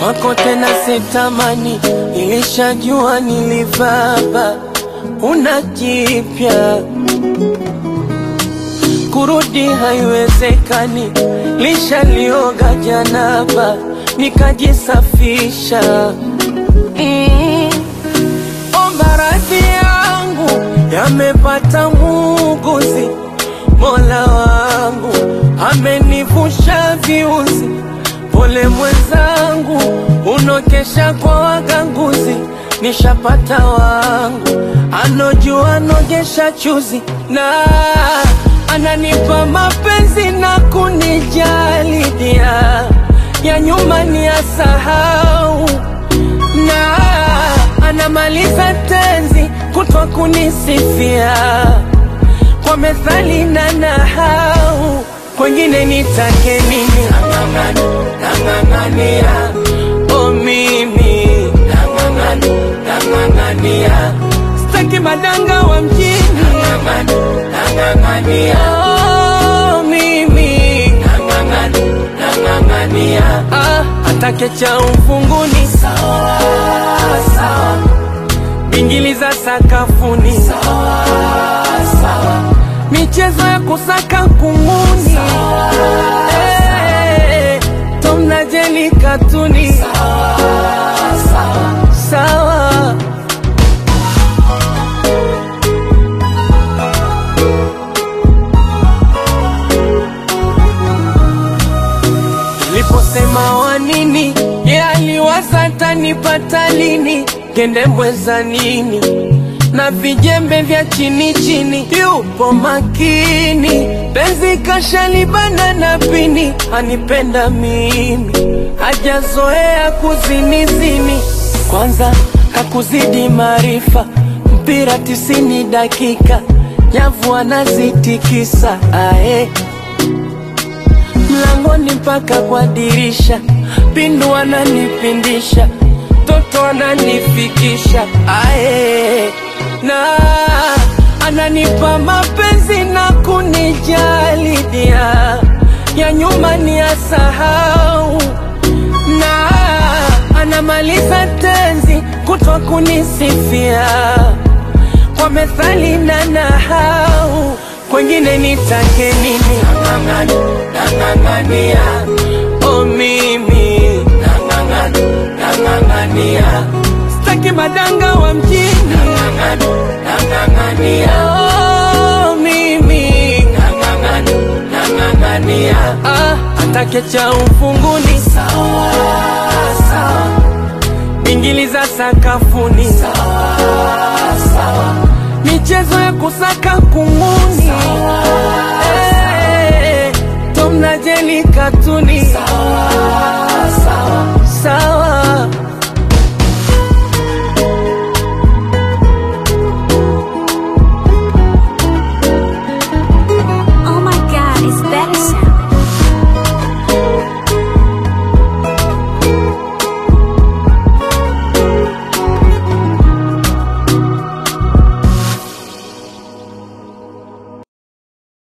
kwako tena sitamani, nilishajua nilivaba, una jipya kurudi haiwezekani, lishalioga janaba nikajisafisha. Mm. Omba radhi yangu yamepata muuguzi, Mola wangu amenivusha viuzi. Pole mwenzangu, unokesha kwa waganguzi, nishapata wangu anojua nogesha chuzi na ananipa mapenzi na kunijali dia ya nyuma ni asahau na anamaliza tenzi kutwa kunisifia kwa methali na nahau kwengine nitake nini nang'ang'ana nang'ang'ania o mimi nang'ang'ana nang'ang'ania staki madanga wa mjini nang'ang'ana nang'ang'ania oh, mimi nang'ang'ana nang'ang'ania ah, atake cha ufunguni sawa sawa bingili za sakafuni sawa sawa michezo ya kusaka kunguni Eh, Tom na Jerry katuni sawa sawa sawa Niliposema wa nini, ye aliwaza tanipata lini, kendembwe za nini na vijembe vya chini chini, yupo makini, penzi kashalibana na pini, anipenda mimi, hajazoea kuzinizini, kwanza kakuzidi maarifa, mpira tisini dakika, nyavu anazitikisa ae mlangoni mpaka kwa dirisha, pindu ananipindisha, toto ananifikisha ae, na ananipa mapenzi na kunijali dia ya nyuma ni asahau, na anamaliza tenzi kutwa kunisifia kwa methali na nahau kwengine nitake nini nang'ang'ana nang'ang'ania o mimi nang'ang'ana nang'ang'ania staki madanga wa mjini nang'ang'ana nang'ang'ania o mimi nang'ang'ana nang'ang'ania ah, atake cha ufunguni sawa sawa bingili za sakafuni sawa sawa michezo ya kusaka kunguni Eh, Tom na Jerry katuni sawa